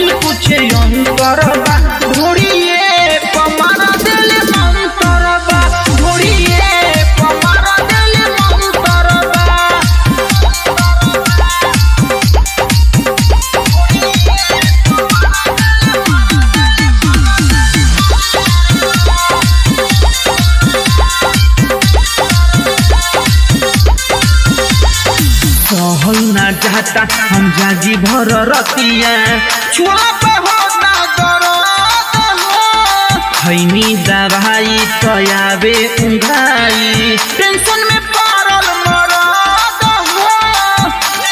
भइल कुछ अंतर बा ढोड़िए पमार दिल मंतर बा ढोड़िए पमार दिल मंतर बा सहल ना जाता हम जागी भर रतिया छुआ पे हो ना दरद हो खैनी दवाई तयाबे उंघाई टेंशन में पड़ल मरद हो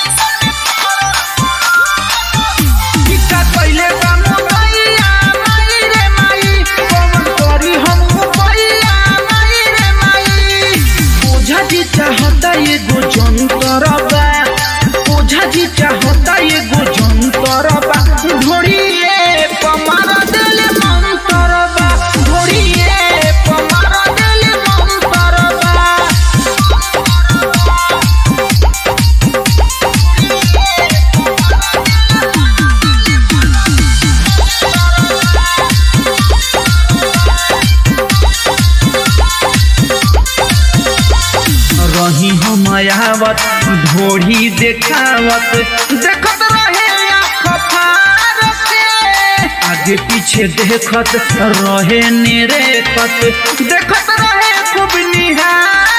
टिका कइले बा मोरैया माई रे माई कौन करी हम उपैया माई रे माई ओझा जी चाहता एगो जंतर बा ओझा जी चाहता एगो जंतर बा ढोड़िए पमार दिल मंतर बा ढोड़िए पमार दिल मंतर बा रही हम आवत ढोढ़ी देखावत देखत रहे आँख फार के आगे पीछे देखत रहे नेरेकत देखत रहे खूब निहार